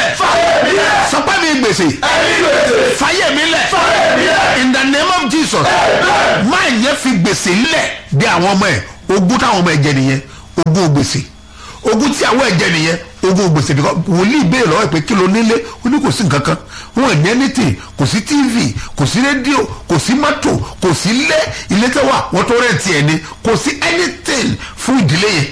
lẹ̀ fàyè mi lẹ̀ sọpẹ́ mi gbèsè ẹni gbèsè fàyè mi lẹ̀ fàyè mi lẹ̀ in the name of jesus máa yẹ fi gbèsè lẹ̀ bí àwọn ọmọ ẹ̀ ogún táwọn ọmọ ẹ̀ jẹ nìyẹn ogún gbèsè ogún tí àwọn ẹ̀ jẹ nìyẹn ogún gbèsè because wòlíì béèrè lọ́wọ́ ẹ̀ pé kí ló nílé ó ní kò sí nǹkan kan wọn ò ní anything kò sí tv kò sí rédíò kò sí mọ́tò kò sí ilé ilé tẹ́ wà wọ́n tó rẹ̀ tiẹ̀ ni kò sí anything fún ìdílé yẹn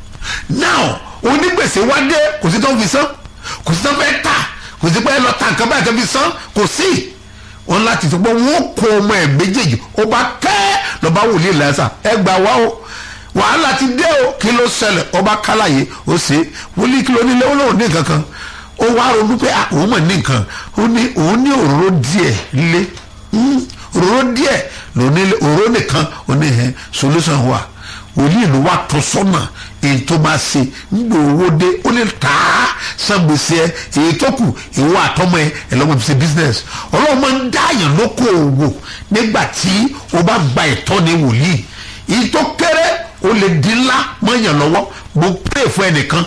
now onígbèsè wá dé kò sí tó ń fi san kò sí tó ń fẹ́ tà kò sí pé ẹ lọ ta nǹkan báyìí tó fi san kò sí wọn láti sọ pé wọn kó ọmọ ẹ méjèèjì ó bá kẹ́ lọ́ba wòlíì lẹ́sà ẹ gbà wá o wàhálà ti dé o kí ló ṣẹlẹ̀ ọba kálàyé ó ṣe wòlíì kí ló nílé ó lóun ní nǹkan kan ó wá ronú pé ah, òun mọ̀ ní nǹkan ó ní òun ní òróró díẹ̀ lé Hmm, òróró díẹ̀ ló nílé òróró nìkan ó ní ẹ solution wà wòlíì ló wà tó sọ́nà èyí tó máa ṣe nígbà owó dé ó lè tà á san gbèsè ẹ èyí tó kù ìwọ àtọmọ ẹ ẹ lọ́mọ fi ṣe business ọlọ́run máa ń dá àyàn lóko òwò nígbà tí o bá gba ìtọ́ni wòlíì èyí tó kéré o lè di ńlá mọ́yàn lọ́wọ́ mo pray fún ẹnìkan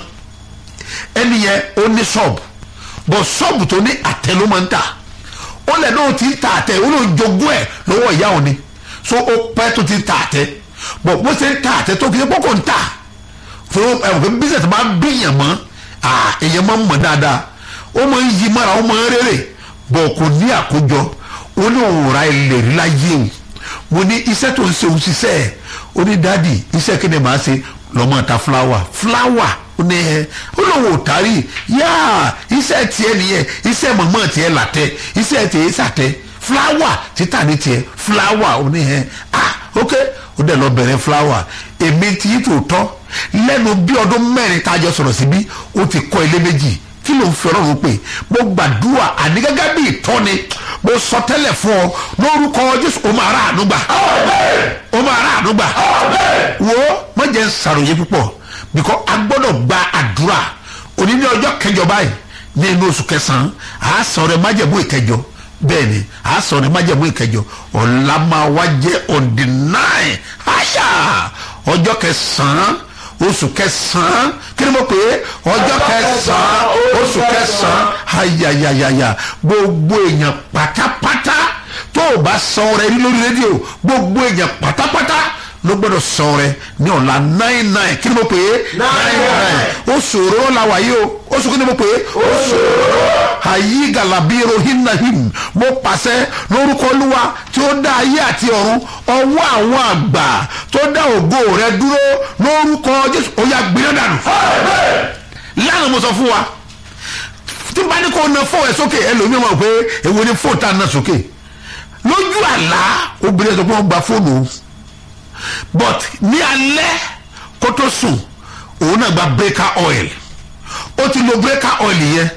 ẹni yẹn ó ní ṣọ́ọ̀bù bọ̀ ṣọ́ọ̀bù tó ní àtẹ ló máa ń tà ó lẹ̀ náà ti ń ta àtẹ ó lóun jogún ẹ̀ lọ́wọ́ ìyá òní so ó pẹ́ tó ti ń ta àtẹ bọ̀ bó ṣe ń ta àtẹ tó kí ẹ pọ́kò ń tà fún ẹ̀wọ̀n business máa ń bíyàn mọ́ èèyàn máa ń mọ̀ dáadáa ó máa ń yí mọ́ra ó máa ń rere bọ̀ kò ní àkójọ ó ní òun ra ilẹ̀ rí láyé o mo ní iṣẹ́ tó ń ṣe òun ṣiṣẹ́ ẹ̀ ó ní dáàdì iṣẹ́ kí ni màá ṣe lọ́mọ ta fúláwà fúláwà ó ní ẹ ó lóun ò tárì yáà iṣẹ́ tiẹ̀ nìyẹn iṣẹ́ mọ̀mọ́ tiẹ̀ làtẹ̀ iṣẹ́ tiẹ̀ sàtẹ̀ fúláwà títà ní tiẹ̀ fúláwà ó ní ẹ ah ok ó dẹ̀ lọ bẹ̀rẹ̀ fúláwà èmi ti yí tòótọ́ lẹ́nu bí ọdún mẹ́rin tá a jọ sọ̀rọ̀ síbí ó ti kọ́ ilé méjì kí ló ń fi ọlọ́run pè mo gbàdúrà àní gẹ́gẹ́ bí ìtọ́ni mo sọ tẹ́lẹ̀ fún ọ lórúkọ jésù o máa rà àánú gbà o máa rà àánú gbà wo má jẹ́ ń sàròyé púpọ̀ bíkọ́ a gbọ́dọ̀ gba àdúrà òní ní ọjọ́ kẹjọ báyìí ní inú oṣù kẹsàn-án àá sọ rẹ májẹ̀mú ìkẹjọ bẹ́ẹ̀ ni àá sọ rẹ májẹ̀mú ìkẹjọ ọ̀la máa wá jẹ́ on the nine àyà ọjọ́ kẹsàn-án oṣù kẹsàn-án kí ni mo pè é ọjọ́ kẹsàn-án oṣù kẹsàn-án ayayayaya gbogbo èèyàn pátápátá tó o bá san rẹ rí lórí rédíò gbogbo èèyàn pátápátá ló gbọ́dọ̀ san rẹ ní ọ̀la nine nine kí ni mo pè é Nine nine. oṣù òróró la wà yìí o oṣù kí ni mo pè é oṣù òróró ayi galabi rohinahim mo pàṣẹ lórúkọ olúwa tí ó dá ayé àti ọ̀run ọwọ́ àwọn àgbà tó dá ògo rẹ dúró lórúkọ jésù ó yá gbiná dànù lánàá mo sọ fún wa tí bá ní kó na fóònù ẹ sókè ẹlòmíràn mọ̀ pé èwo ni fóònù tá a na sókè lójú àlá obìnrin ẹ̀ sọ pé wọ́n gba fóònù o but ní alẹ́ kó tó sùn òun náà gba breaker oil ó ti lo breaker oil yẹn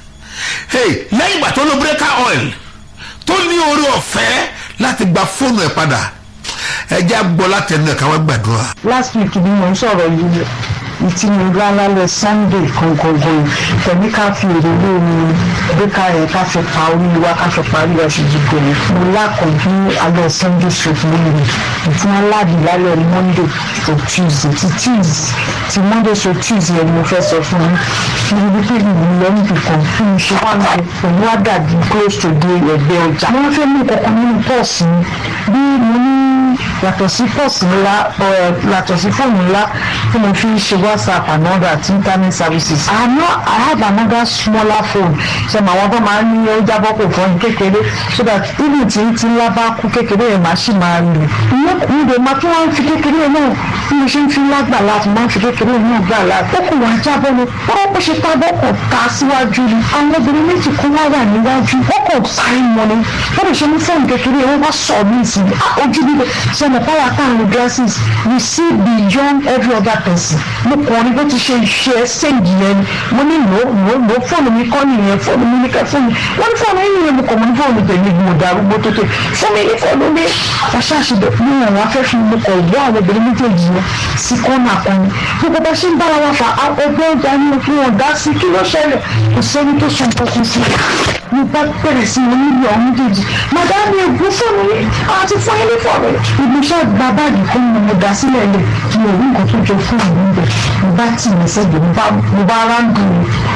hey lẹ́yìn ìgbà tó lo breaker oil tó ní orí ọ̀fẹ́ láti gba fóònù ẹ̀ padà ẹ jẹ́ àgbọ̀ láti ẹnu ẹ̀ káwọn gbàdúrà. last week ni mo ń sọ̀rọ̀ yìí ìtì mi gbá lálẹ́ sunday gangan tẹ̀mí ká fi èrè lórí bíkà yẹn ká fi pa orí wa ká fi parí ọ̀sẹ̀ jíjọ yẹn mo lákàn ní alẹ́ sunday straight lórí ìtì wọn láàbì lálẹ́ monday to tuesday ti tuesday ti monday to tuesday yẹn ni mo fẹ́ sọ fún yín níbi pé mi ò lọ níbi kan fún mi ṣe wá mi pẹ̀lú àdàbí close to the ẹgbẹ́ ọjà wọ́n fẹ́ mú kankan nínú pọ́ọ̀sì mi bí mo ní yàtọ̀ sí pọ́ọ̀sì ńlá ọ̀ yàtọ̀ sí fóònù ńlá tí mo fi ń ṣe whatsapp and all that internet services. àná i have another smaller phone ṣe mọ àwọn tó máa ń ní ó jábọ́ kò fọ́n kékeré so that even tí tí ńlá bá kú kékeré yẹn máa ṣì máa lò. ìyẹn kò ń dè máa tún wọ́n fi kékeré yẹn náà bí mo ṣe ń fi ńlá gbà láti máa ń fi kékeré yẹn náà gbà láti. ó kò wá jábọ́ ni wọ́n bó ṣe tábọ́ kò ta síwájú ni àwọn obìnrin méjì kó wá wà níwájú wọ́n kò sáré mọ́ ni wọ́n lè ṣe ní fóònù kékeré yẹn wọ́n bá sọ mí sí i ojú bíbẹ̀ ṣe mọ̀ fáwọn àtàwọn glasses we see beyond every other person mo kàn ní bó ti ṣe ṣe ṣéǹgì yẹn ni mo ní lò lò lò fóònù mi kọ́ nìyẹn fóònù mi ní ká fóònù wọ́n ní fóònù yìí yẹn mo kàn mọ́ ní fóònù tèmi mo darúgbó tó tè fún mi ní fóònù mi aṣáṣe ní àwọn afẹ́fẹ́ mo kàn gbọ́ àwọn obìnrin méjèèjì yẹn sí kọ́nà kan ni gbogbo bá ṣe ń bára wa fà á ọgbẹ́ ọjà ni mo fi wọn dá sí kí ló ṣẹlẹ̀ kò sẹ́ni tó sọ nǹkan kan sí i mo bá bẹ̀rẹ̀ sí ní níbi àwọn méjèèjì màdámi ègún fóònù yìí àti fún ilé fóònù yìí ibi iṣẹ́ gba báàgì kan ni mo dá sílẹ̀ lẹ̀ mi ò rí nǹkan tó jọ fóònù mi bẹ̀ mo bá tì mí sẹ́gbẹ̀ mo bá ráńdù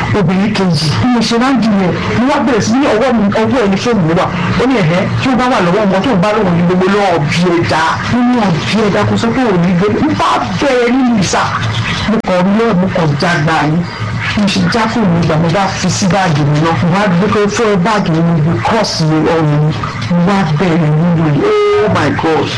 obìnrin kejì bí mo ṣe máa ń dìyẹ mo wá bẹ̀rẹ̀ sí ní ọwọ́ mi ọwọ́ ẹni fóònù mi wà ó ní ẹ̀hẹ́ tí ó bá wà lọ́wọ́ wọn tó ń bá lọ́wọ́ ní gbogbo lọ́wọ́ bí ẹja nínú ọ̀bí ẹja kò sọ pé òní gbé mo bá bẹ̀rẹ̀ nínú ìsà mo kàn rí lọ́wọ́ mo kàn já gbà yín mo ṣe já fóònù mi gbà mo bá fi sí báàgì mi lọ mo wá gbé pé fẹ́ báàgì mi bí kọ́ọ̀sì ọ̀run mi mo wá bẹ̀rẹ̀ nínú yìí oh my god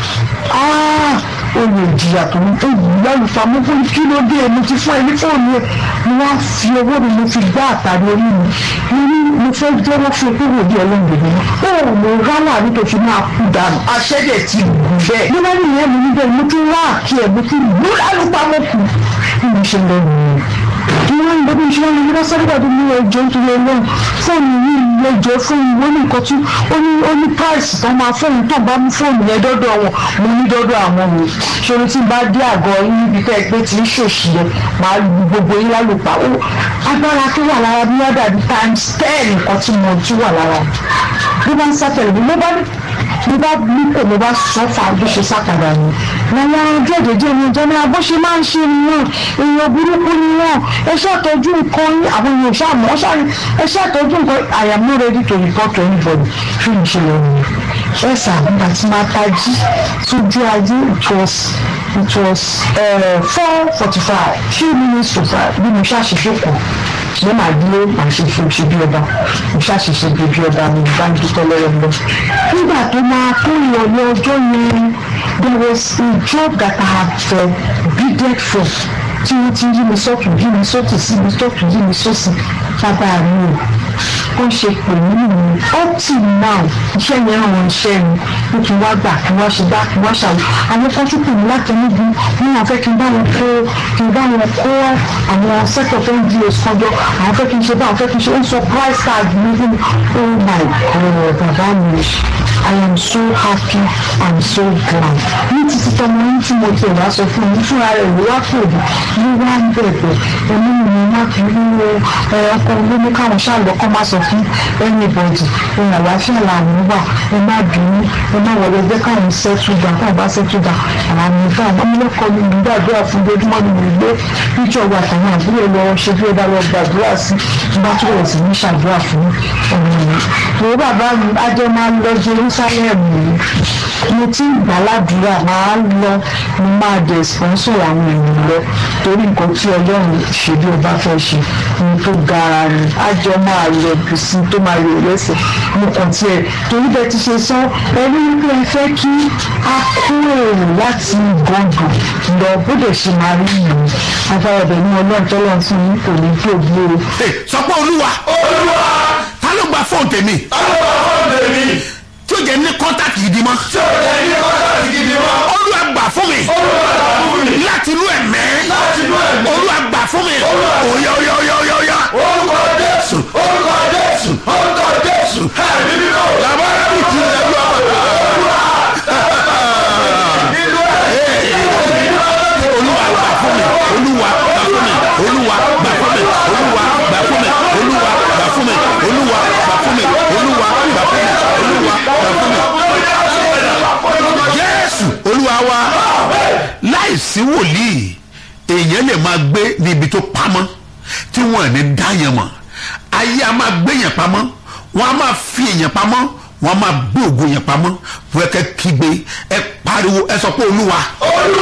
ah olè ìjìyà tó ń tó yìí lálùfà mo fún kí ló dé mo ti fún ẹ ní fóònù ẹ mo wá fi owó mi mo fi gbá àtàrí orí mi mo ní mo fẹ́ jẹ́wọ́ fún pé wò ní ọlọ́run mi ó mo rálá nítorí máa kú dànù aṣẹ́dẹ̀ ti gùn bẹ́ẹ̀ mo bá ní ìyẹn mi níbẹ̀ mo tún wá àkí ẹ̀ mo tún lù lálùpà mo kù bí mo ṣe lọ nìyẹn ìwọ ìbọn bí ìṣúná ní bá sáré gbàdúrà ní ẹjọ́ nítorí Ọlọ́run fóònù yìí ẹjọ́ fún ìwọ ní nǹkan tí ó ní ó ní price tó máa fóònù tó bá mú fóònù yẹn dọ́dọ̀ wọn mo ní dọ́dọ̀ àwọn mi ṣòro tí n bá dé àgọ́ yín níbi tẹ́ ẹ pé tí ń ṣòṣì yẹn máa lu gbogbo yín lálùpà ó agbára tó wà lára bí wọ́n dàbí times ten nǹkan tí mo tún wà lára bí wọ́n ń sátẹ̀lẹ̀ mi mo bá ní mo bá ní kò mo bá sọ fà bó ṣe sápadà ni làwọn ọjọ́ ìdèjì mi jẹ́ ní abó ṣe máa ń ṣe nìyẹn èèyàn burúkú ni wọ́n ẹ ṣàtọ́jú nǹkan yín àwọn èèyàn ṣàmọ́ ṣàrí ẹ ṣàtọ́jú nǹkan I am not ready to report to anybody fún ìṣẹ̀lẹ̀ mi ẹ sàmúgbà tí máa tají sójú ayé it was it was four forty five few minutes to five bí mo ṣàṣìṣe kù mo máa dúró màá ṣe ṣe ṣe bí ọba mo ṣàṣìṣe bí bí ọba mi bá ń dúpẹ́ lọ́wọ́ lọ. nígbà tó máa tó ìrọ̀lẹ́ ọjọ́ yẹn there was a job that I had uh, bidded for tí wọ́n ti yí mi sọ́tún yí mi sọ́tún sí mi sọ́tún yí mi sọ́sì bàbá mi o ó ń ṣe pè mí nìyí up till now iṣẹ́ yẹn ràn iṣẹ́ mi ó kí wá gbà kí wá ṣe bá kí wá ṣàwọ̀ àwọn kan tún pè mí láti níbi wọn àwọn fẹ́ kí n bá wọn kó kí n bá wọn kó àwọn set of ngos kan jọ àwọn fẹ́ kí n ṣe bá àwọn fẹ́ kí n ṣe ó ń sọ price tag mi fún mi oh my god bàbá mi I am so happy and so glad ní títí tọmọ yín tí mo tẹ̀ wá sọ fún mi fúnra rẹ̀ ló wá pè mí ló wá ń bẹ̀bẹ̀ ẹ̀mí mi má fi rí ọkọ ló ní káwọn ṣàlọ́ kọ́ má sọ fún anybody ohun àlàáfíà làwọn wà ẹ má bínú ẹ má wọlé ẹgbẹ́ káwọn ṣẹ́tù gbà káwọn bá ṣẹ́tù gbà àwọn àmì ìfẹ́ àwọn ọmọlẹ́kọ̀ọ́ mi ń gbàdúrà fún ojoojúmọ́ ni mo gbé píṣọ̀ wà àtàwọn àbúrò lọ ṣe bí ó dá lọ gbàdúrà sí bá tó rẹ̀ sí ní ṣàdúrà fún ọmọ mi. ìwé bàbá mi ajẹ́ máa ń lọ Jerusalem yìí mo ti ń gbà ládùúrà máa ń lọ mo máa dẹ̀ sponsor àwọn èèyàn lọ torí nǹkan tí ọlọ́run ṣe bí o bá fẹ́ ṣe ohun tó gara ni àjọ máa lọ bí sí tó máa yọ lẹ́sẹ̀ mo kàn tiẹ̀ torí bẹ́ẹ̀ ti ṣe sọ ẹni wípé ẹ fẹ́ kí a kó èrò láti gbọ̀ngàn lọ bó dẹ̀ ṣe máa rí ìlú agbára ọ̀bẹ ní ọlọ́run tọ́lọ́run fún yín kò ní bí òbí o. sọ pé olúwa olúwa ta ló gba fóònù tèmi alọ́wọ́ tèmi tí ó jẹ́ ní kọ́ńtàkì gidi mọ́ tí ò lè ní kọ́ńtàkì gidi mọ́ olúwa gbà fún mi olúwa gbà fún mi láti inú ẹ̀mẹ́ láti inú ẹ̀mí olúwa gbà fún mi Olúwa. òyà òyà òyà òyà òyà. orúkọ jésù orúkọ jésù orúkọ jésù ẹ̀mí mímọ́ làbára mi ti lẹ́nu ọ̀rọ̀ olúwa gbà fún mi olúwa gbà fún mi olúwa gbà fún mi olúwa gbà fún mi olúwa gbà fún mi olúwa gbà fún mi olúwa gbà fún mi olúwa gbà fún mi. jésù olúwa wa láìsí wòlíì èèyàn lè máa gbé ní ibi tó pamọ́ tí wọ́n ní dáyàn mọ̀ ayé a máa gbé yẹn pamọ́ wọ́n a máa fi èèyàn pamọ́ wọ́n a máa gbé ògo yẹn pamọ́ wọ́n kẹ́ kígbe ẹ pariwo ẹ sọ pé olúwa. olúwa